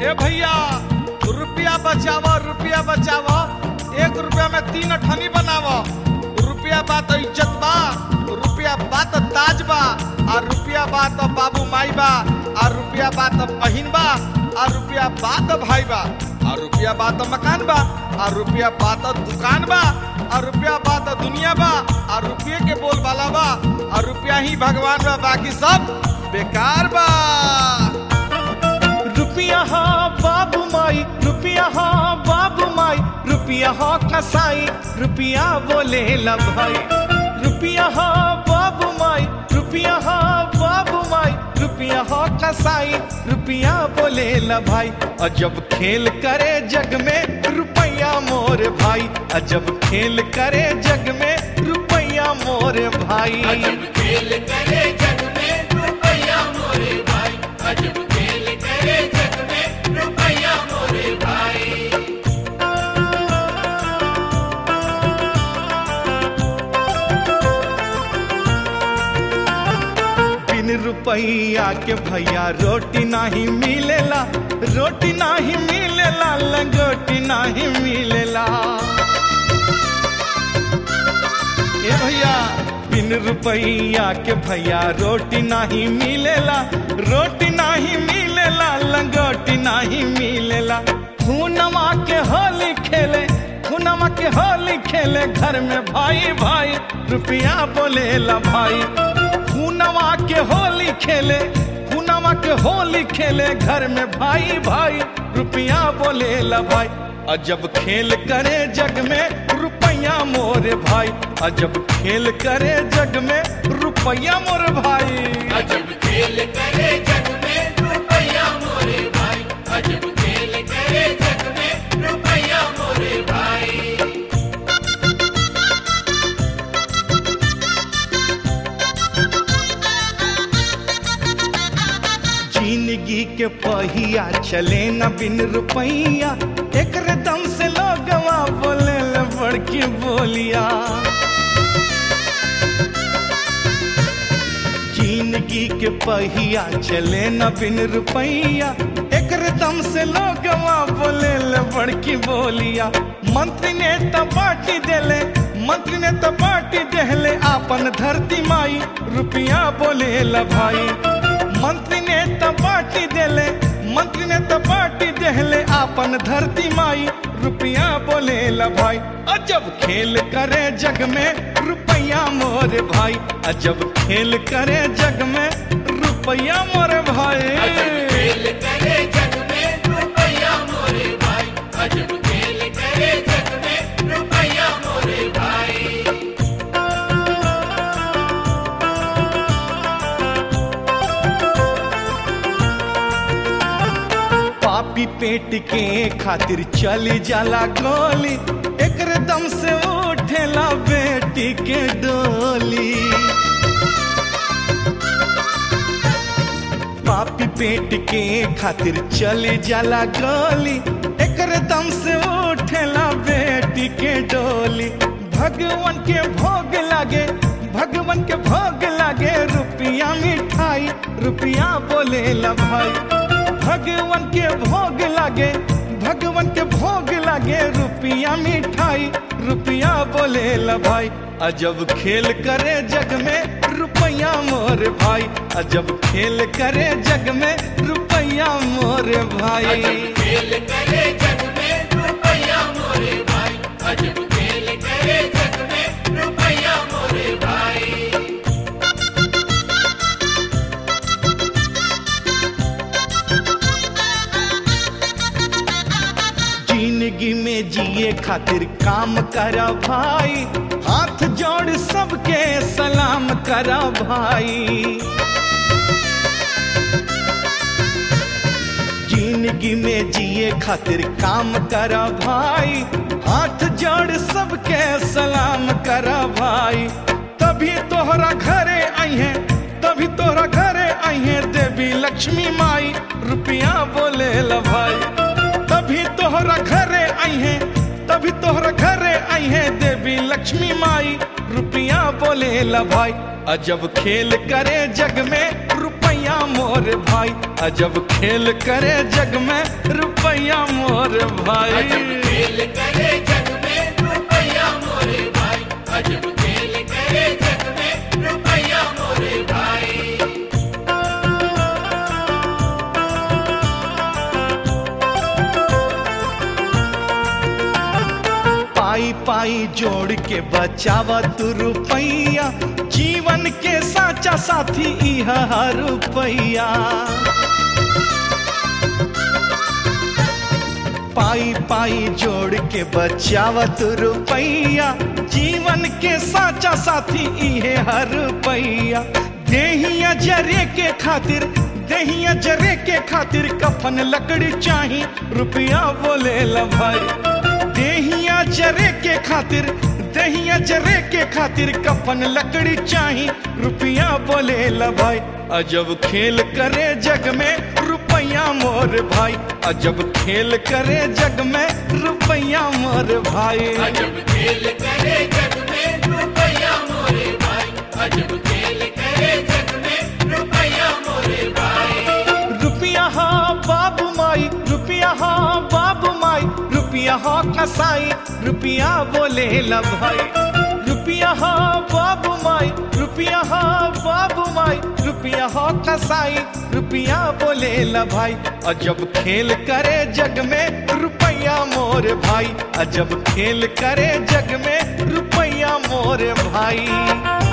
ए भैया रुपया बचाव रुपया बचाव एक रुपया में तीन अठनी बनाव रुपया बा तो इज्जत बा रुपया बा तो ताज बा और रुपया बा तो बाबू माई बा और रुपया बा तो बहिन बा और रुपया बा तो भाई बा और रुपया बा तो मकान बा और रुपया बा तो दुकान बा और रुपया बा तो दुनिया बा और रुपये के बोल वाला बा और रुपया ही भगवान बा बाकी सब बेकार बा रुपया हा बाबू माई रुपया हा बाबू माई रुपया हा कसाई रुपया बोले ला भाई रुपया हा बाबू माई रुपया हा बाबू माई रुपया हा कसाई रुपया बोले ला भाई अजब खेल करे जग में रुपया मोर भाई अजब खेल करे जग में रुपया मोर भाई अजब खेल करे जग में रुपया मोरे भाई अजब खेल करे जग में रुपया मोरे भाई बिन रुपया के भैया रोटी नहीं मिलेला रोटी नहीं मिलेला लंगोटी नहीं मिलेला ए भैया बिन रुपया के भैया रोटी नहीं मिलेला रोटी नहीं मिलेला लंगोटी नहीं मिलेला खूनमा के होली खेले खूनमा के होली खेले घर में भाई भाई रुपया बोलेला भाई खूनवा के होली खेले खूनवा के होली खेले घर में भाई भाई रुपया बोले ला भाई अजब खेल करे जग में रुपया मोरे भाई अजब खेल करे जग में रुपया मोरे भाई अजब खेल करे जग में रुपया मोरे भाई अजब खेल करे जग में रुपया मोरे भाई जिंदगी के पहिया चले न बिन रुपैया एक दम से लोगवा बोले ल बड़की बोलिया जिंदगी के पहिया चले न बिन रुपैया एक दम से लोगवा बोले ल बड़की बोलिया मंत्री ने त पार्टी देले मंत्री ने त पार्टी देले आपन धरती माई रुपया बोले ल भाई मंत्री ने त पार्टी देले मंत्री ने त पार्टी देले आपन धरती माई रुपया बोले ला भाई अजब खेल करे जग में रुपया मोरे भाई अजब खेल करे जग में रुपया मोरे भाई अजब खेल करे जग में रुपया मोरे भाई अजब खेल करे जग में रुपया मोरे भाई पापी पेट के खातिर चली जाला गोली एक दम से उठेला बेटी के डोली पापी पेट के खातिर चली जाला गोली एक दम से उठेला बेटी के डोली भगवान के भोग लागे भगवान के भोग लागे रुपया मिठाई रुपया बोले ला भाई भगवान के भोग लागे भगवान के भोग लागे रुपया मिठाई रुपया बोले ला भाई अजब खेल करे जग में रुपया मोर भाई अजब खेल करे जग में रुपया मोर भाई अजब खेल करे जग में रुपया मोरे भाई अजब खेल करे जग में रुपया मोरे भाई जिंदगी में जिए खातिर काम करा भाई हाथ जोड़ सबके सलाम करा भाई जिंदगी में जिए खातिर काम करा भाई हाथ जोड़ सबके सलाम करा भाई तभी तोहरा घरे आई है तभी तोहरा घरे आई है देवी लक्ष्मी माई रुपया बोले ला भाई तभी तोहरा घरे आई है तभी तोहरा घरे आई है देवी लक्ष्मी माई रुपया बोले ला भाई अजब खेल करे जग में रुपया मोर भाई अजब खेल करे जग में रुपया मोर अजब भाई खेल करे जग में रुपया मोरे भाई अजब खेल करे जग में रुपया मोरे भाई पाई पाई जोड़ के बचावा तू रुपैया जीवन के साचा साथी इह रुपैया पाई पाई जोड़ के बचावा तू रुपैया जीवन के साचा साथी इहे हर रुपैया देहिया जरे के खातिर देहिया जरे के खातिर कफन लकड़ी चाही रुपया बोले ला भाई देहिया जरे के खातिर दहिया जरे के खातिर कफन लकड़ी चाही रुपया बोले ला भाई अजब खेल करे जग में रुपया मोर भाई अजब खेल करे जग में रुपया मोर भाई अजब खेल करे जग में रुपया मोरे भाई अजब खेल करे जग में रुपया मोरे भाई रुपया हा बाबू माई रुपया हा बाबू माई रुपया हा कसाई रुपया बोले ला भाई रुपया हा बाबू माई रुपया हा बाबू माई रुपया हा कसाई रुपया बोले ला भाई अजब खेल करे जग में रुपया मोर भाई अजब खेल करे जग में रुपया मोर भाई